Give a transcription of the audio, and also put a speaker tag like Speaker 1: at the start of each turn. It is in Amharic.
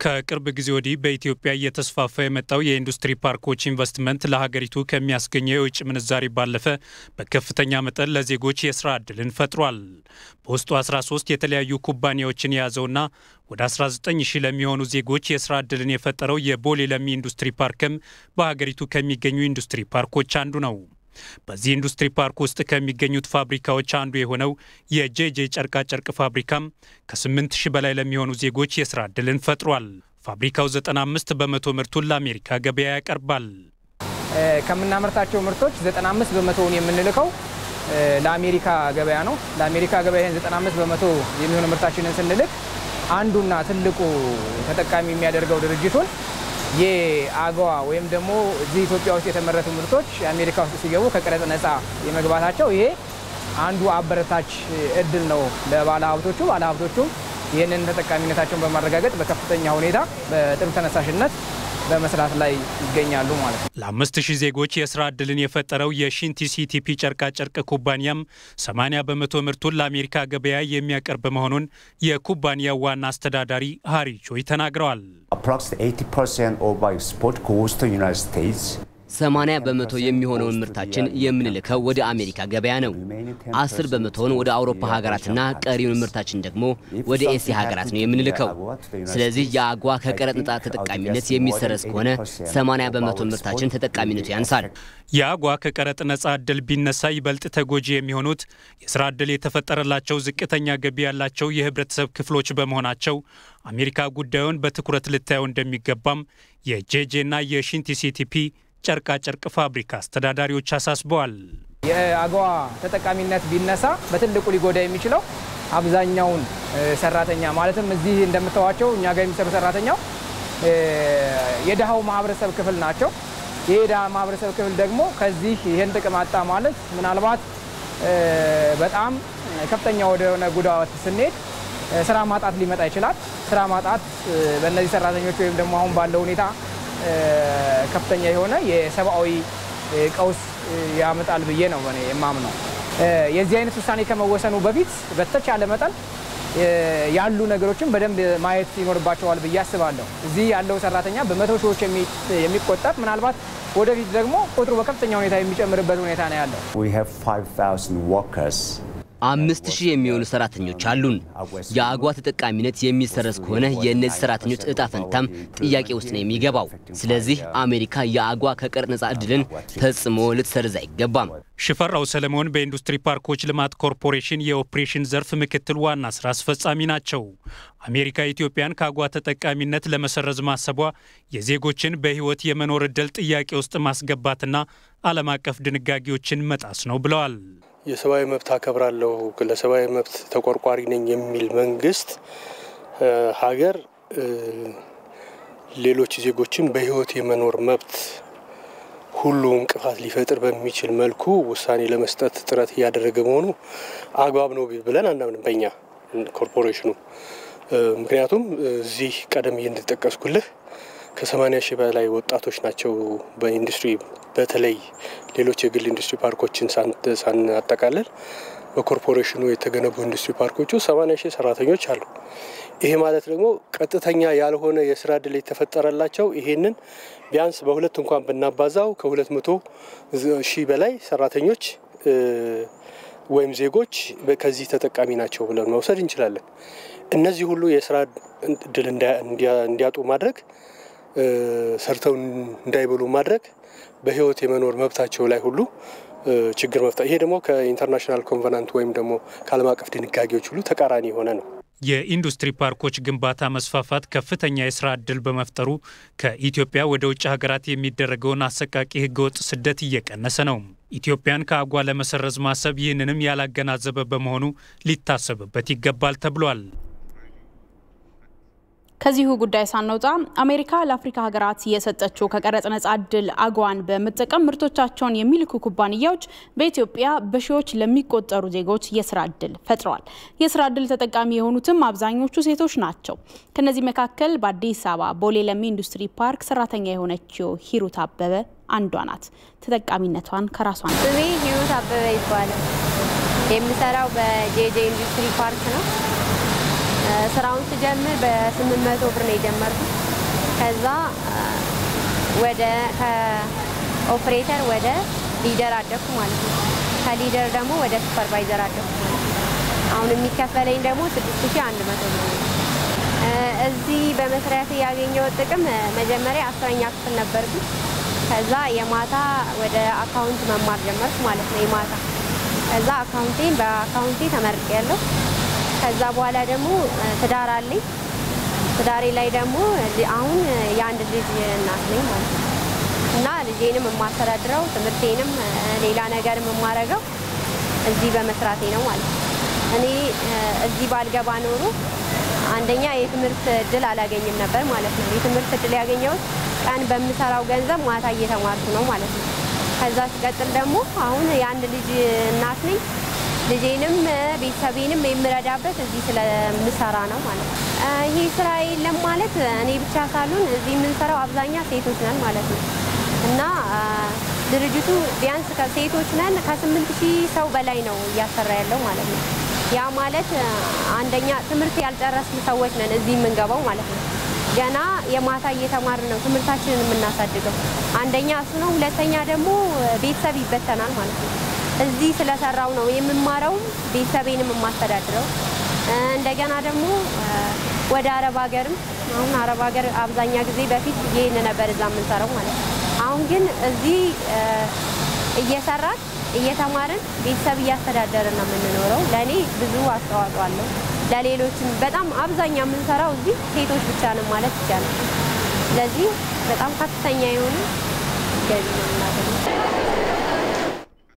Speaker 1: ከቅርብ ጊዜ ወዲህ በኢትዮጵያ እየተስፋፋ የመጣው የኢንዱስትሪ ፓርኮች ኢንቨስትመንት ለሀገሪቱ ከሚያስገኘው የውጭ ምንዛሪ ባለፈ በከፍተኛ መጠን ለዜጎች የስራ ዕድልን ፈጥሯል። በውስጡ 13 የተለያዩ ኩባንያዎችን የያዘውና ወደ 19 ሺህ ለሚሆኑ ዜጎች የስራ ዕድልን የፈጠረው የቦሌ ለሚ ኢንዱስትሪ ፓርክም በሀገሪቱ ከሚገኙ ኢንዱስትሪ ፓርኮች አንዱ ነው። በዚህ ኢንዱስትሪ ፓርክ ውስጥ ከሚገኙት ፋብሪካዎች አንዱ የሆነው የጄጄ ጨርቃጨርቅ ፋብሪካም ከ8 ሺህ በላይ ለሚሆኑ ዜጎች የስራ ዕድልን ፈጥሯል። ፋብሪካው 95 በመቶ ምርቱን ለአሜሪካ ገበያ ያቀርባል።
Speaker 2: ከምናመርታቸው ምርቶች 95 በመቶውን የምንልከው ለአሜሪካ ገበያ ነው። ለአሜሪካ ገበያ ይህን 95 በመቶ የሚሆኑ ምርታችንን ስንልክ አንዱና ትልቁ ተጠቃሚ የሚያደርገው ድርጅቱን የአገዋ ወይም ደግሞ እዚህ ኢትዮጵያ ውስጥ የተመረቱ ምርቶች የአሜሪካ ውስጥ ሲገቡ ከቀረጥ ነፃ የመግባታቸው ይሄ አንዱ አበረታች እድል ነው ለባለ ሀብቶቹ። ባለ ሀብቶቹም ይህንን ተጠቃሚነታቸውን በማረጋገጥ በከፍተኛ ሁኔታ በጥሩ ተነሳሽነት በመስራት ላይ ይገኛሉ ማለት ነው።
Speaker 1: ለአምስት ሺህ ዜጎች የስራ ዕድልን የፈጠረው የሺንቲ ሲቲፒ ጨርቃጨርቅ ኩባንያም 80 በመቶ ምርቱን ለአሜሪካ ገበያ የሚያቀርብ መሆኑን የኩባንያው ዋና አስተዳዳሪ ሃሪ ቾይ ተናግረዋል።
Speaker 3: 80 በመቶ የሚሆነውን ምርታችን የምንልከው ወደ አሜሪካ ገበያ ነው። 10 በመቶውን ወደ አውሮፓ ሀገራትና ቀሪውን ምርታችን ደግሞ ወደ ኤስያ ሀገራት ነው የምንልከው። ስለዚህ የአጓ ከቀረጥ ነፃ ተጠቃሚነት የሚሰረዝ ከሆነ 80 በመቶ ምርታችን ተጠቃሚነቱ ያንሳል።
Speaker 1: የአጓ ከቀረጥ ነፃ ዕድል ቢነሳ ይበልጥ ተጎጂ የሚሆኑት የስራ ዕድል የተፈጠረላቸው ዝቅተኛ ገቢ ያላቸው የህብረተሰብ ክፍሎች በመሆናቸው አሜሪካ ጉዳዩን በትኩረት ልታየው እንደሚገባም የጄጄና የሺንቲ ሲቲፒ ጨርቃ ጨርቅ ፋብሪካ አስተዳዳሪዎች አሳስበዋል።
Speaker 2: የአገዋ ተጠቃሚነት ቢነሳ በትልቁ ሊጎዳ የሚችለው አብዛኛውን ሰራተኛ ማለትም እዚህ እንደምታዋቸው እኛ ጋር የሚሰሩ ሰራተኛው የድሃው ማህበረሰብ ክፍል ናቸው። ይህ የድሃ ማህበረሰብ ክፍል ደግሞ ከዚህ ይህን ጥቅም አጣ ማለት ምናልባት በጣም ከፍተኛ ወደሆነ ጉዳት ስንሄድ ስራ ማጣት ሊመጣ ይችላል። ስራ ማጣት በእነዚህ ሰራተኞች ወይም ደግሞ አሁን ባለው ሁኔታ ከፍተኛ የሆነ የሰብአዊ ቀውስ ያመጣል ብዬ ነው እኔ የማምነው። የዚህ አይነት ውሳኔ ከመወሰኑ በፊት በተቻለ መጠን ያሉ ነገሮችን በደንብ ማየት ይኖርባቸዋል ብዬ አስባለሁ። እዚህ ያለው ሰራተኛ በመቶ ሺዎች የሚቆጠር ምናልባት ወደፊት ደግሞ ቁጥሩ በከፍተኛ ሁኔታ የሚጨምርበት ሁኔታ ነው ያለው።
Speaker 3: አምስት ሺህ የሚሆኑ ሰራተኞች አሉን። የአጓ ተጠቃሚነት የሚሰረዝ ከሆነ የእነዚህ ሰራተኞች እጣ ፈንታም ጥያቄ ውስጥ ነው የሚገባው። ስለዚህ አሜሪካ የአጓ ከቀረጥ ነፃ ዕድልን ፈጽሞ ልትሰርዝ አይገባም።
Speaker 1: ሽፈራው ሰለሞን በኢንዱስትሪ ፓርኮች ልማት ኮርፖሬሽን የኦፕሬሽን ዘርፍ ምክትል ዋና ስራ አስፈጻሚ ናቸው። አሜሪካ ኢትዮጵያን ከአጓ ተጠቃሚነት ለመሰረዝ ማሰቧ የዜጎችን በሕይወት የመኖር ዕድል ጥያቄ ውስጥ ማስገባትና ዓለም አቀፍ ድንጋጌዎችን መጣስ ነው ብለዋል።
Speaker 4: የሰብአዊ መብት አከብራለሁ፣ ለሰብአዊ መብት ተቆርቋሪ ነኝ የሚል መንግስት ሀገር ሌሎች ዜጎችን በህይወት የመኖር መብት ሁሉ እንቅፋት ሊፈጥር በሚችል መልኩ ውሳኔ ለመስጠት ጥረት እያደረገ መሆኑ አግባብ ነው ብለን አናምንም በእኛ ኮርፖሬሽኑ። ምክንያቱም እዚህ ቀደም እንደጠቀስኩልህ ከሰማኒያ ሺህ በላይ ወጣቶች ናቸው በኢንዱስትሪ በተለይ ሌሎች የግል ኢንዱስትሪ ፓርኮችን ሳናጠቃልል በኮርፖሬሽኑ የተገነቡ ኢንዱስትሪ ፓርኮቹ ሰማኒያ ሺህ ሰራተኞች አሉ። ይሄ ማለት ደግሞ ቀጥተኛ ያልሆነ የስራ እድል የተፈጠረላቸው ይሄንን ቢያንስ በሁለት እንኳን ብናባዛው ከሁለት መቶ ሺህ በላይ ሰራተኞች ወይም ዜጎች ከዚህ ተጠቃሚ ናቸው ብለን መውሰድ እንችላለን። እነዚህ ሁሉ የስራ እድል እንዲያጡ ማድረግ ሰርተው እንዳይበሉ ማድረግ በህይወት የመኖር መብታቸው ላይ ሁሉ ችግር መፍጠር፣ ይሄ ደግሞ ከኢንተርናሽናል ኮንቨናንት ወይም ደግሞ ከዓለም አቀፍ ድንጋጌዎች ሁሉ ተቃራኒ የሆነ ነው።
Speaker 1: የኢንዱስትሪ ፓርኮች ግንባታ መስፋፋት ከፍተኛ የስራ ዕድል በመፍጠሩ ከኢትዮጵያ ወደ ውጭ ሀገራት የሚደረገውን አሰቃቂ ህገወጥ ስደት እየቀነሰ ነው። ኢትዮጵያን ከአጓ ለመሰረዝ ማሰብ ይህንንም ያላገናዘበ በመሆኑ ሊታሰብበት ይገባል ተብሏል።
Speaker 5: ከዚሁ ጉዳይ ሳንወጣ አሜሪካ ለአፍሪካ ሀገራት የሰጠችው ከቀረጥ ነጻ እድል አጓን በመጠቀም ምርቶቻቸውን የሚልኩ ኩባንያዎች በኢትዮጵያ በሺዎች ለሚቆጠሩ ዜጎች የስራ እድል ፈጥረዋል። የስራ እድል ተጠቃሚ የሆኑትም አብዛኞቹ ሴቶች ናቸው። ከነዚህ መካከል በአዲስ አበባ ቦሌ ለሚ ኢንዱስትሪ ፓርክ ሰራተኛ የሆነችው ሂሩት አበበ አንዷ ናት። ተጠቃሚነቷን ከራሷ ነው።
Speaker 6: ስሜ ሂሩት አበበ ይባላል። የምሰራው በጄጄ ኢንዱስትሪ ፓርክ ነው። ስራውን ስጀምር በስምንት መቶ ብር ነው የጀመርኩት። ከዛ ወደ ከኦፕሬተር ወደ ሊደር አደግኩ ማለት ነው። ከሊደር ደግሞ ወደ ሱፐርቫይዘር አደግኩ ማለት ነው። አሁን የሚከፈለኝ ደግሞ ስድስት ሺ አንድ መቶ ብር ነው። እዚህ በመስሪያት ያገኘው ጥቅም መጀመሪያ አስረኛ ክፍል ነበርኩ። ከዛ የማታ ወደ አካውንት መማር ጀመርኩ ማለት ነው። የማታ ከዛ አካውንቴን በአካውንቴ ተመርቄ ያለው ከዛ በኋላ ደግሞ ትዳር አለኝ። ትዳሬ ላይ ደግሞ አሁን የአንድ ልጅ እናት ነኝ ማለት ነው እና ልጄንም የማስተዳድረው ትምህርቴንም ሌላ ነገር የማረገው እዚህ በመስራቴ ነው ማለት ነው። እኔ እዚህ ባልገባ ኖሮ አንደኛ የትምህርት እድል አላገኝም ነበር ማለት ነው። የትምህርት እድል ያገኘሁት ቀን በምሰራው ገንዘብ ማታ እየተማርኩ ነው ማለት ነው። ከዛ ሲቀጥል ደግሞ አሁን የአንድ ልጅ እናት ነኝ። ልጄንም ቤተሰቤንም የምረዳበት እዚህ ስለምሰራ ነው ማለት ነው። ይህ ስራ የለም ማለት እኔ ብቻ ሳልሆን እዚህ የምንሰራው አብዛኛ ሴቶች ነን ማለት ነው እና ድርጅቱ ቢያንስ ከሴቶች ነን ከስምንት ሺህ ሰው በላይ ነው እያሰራ ያለው ማለት ነው። ያ ማለት አንደኛ ትምህርት ያልጨረስን ሰዎች ነን እዚህ የምንገባው ማለት ነው። ገና የማታ እየተማርን ነው ትምህርታችንን የምናሳድገው። አንደኛ እሱ ነው። ሁለተኛ ደግሞ ቤተሰብ ይበተናል ማለት ነው። እዚህ ስለሰራው ነው የምማረው ቤተሰቤንም የማስተዳድረው። እንደገና ደግሞ ወደ አረብ ሀገርም አሁን አረብ ሀገር አብዛኛ ጊዜ በፊት ይህን ነበር እዛ የምንሰራው ማለት ነው። አሁን ግን እዚህ እየሰራን እየተማርን ቤተሰብ እያስተዳደርን ነው የምንኖረው። ለእኔ ብዙ አስተዋጽኦ አለው። ለሌሎችም በጣም አብዛኛ የምንሰራው እዚህ ሴቶች ብቻ ነን ማለት ይቻላል። ስለዚህ በጣም ከፍተኛ የሆነ ገቢ ነው የምናገኘው።